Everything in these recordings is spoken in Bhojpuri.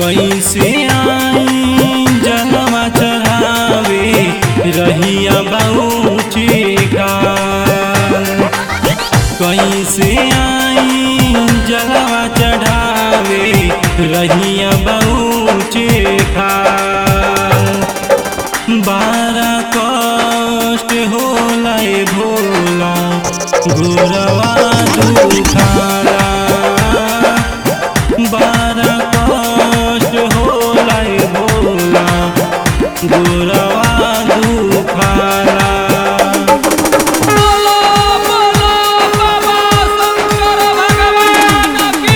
कैसे आई जलवा चढ़ावे रहिया बाऊची कैसे आई जलवा चढ़ावे रहिया बाऊची बारा कष्ट होला ए भोला गोरवा दुखाला बारा कष्ट होला ए भोला गोरवा दुखाला बोलो बोलो बाबा शंकर भगवान की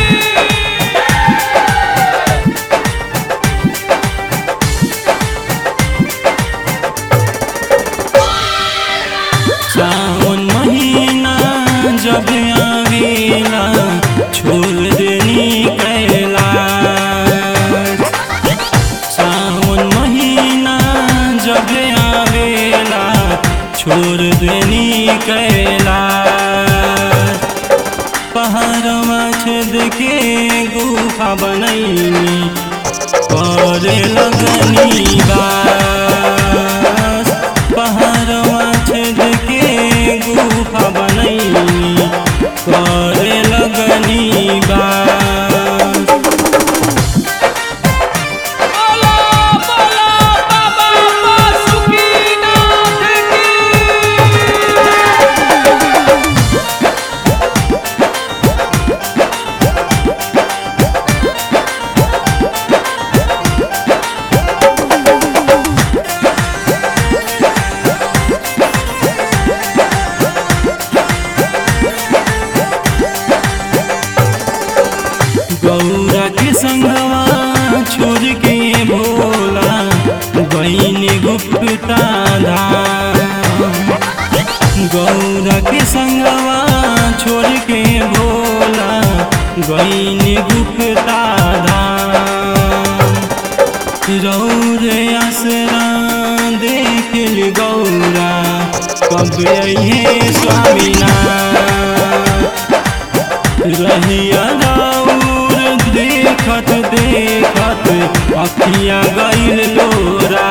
सावन महीना जब आवेला छोड़ देनी कैलाश सावन महीना जब आवेला छोड़ देनी कैलाश पहाड़वा छेद के गुफा बनैनी करे लगनी बास पहाड़वा छेद के गुफा बनैनी करे लगनी बास बोलो बोलो बाबा बासुकीनाथ की गौरा के संगवा छोड़ के भोला बहन गुप्ता धाम गौरा के संगवा छोड़ के भोला बहन गुप्ता धाम रौरे आसरा देख ली गौरा कब अइहे स्वामीनाथ रहिया राउर देखत देखत अखिया गईल लोरा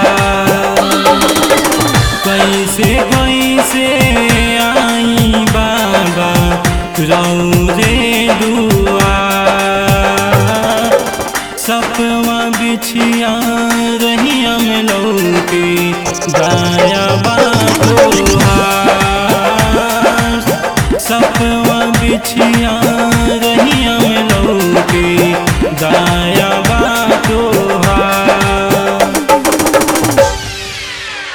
कैसे कैसे आई बाबा रौरे दुआ सपवा बिछिया रहिया में लौके दाया बातोहार सपवा बिछिया रहिया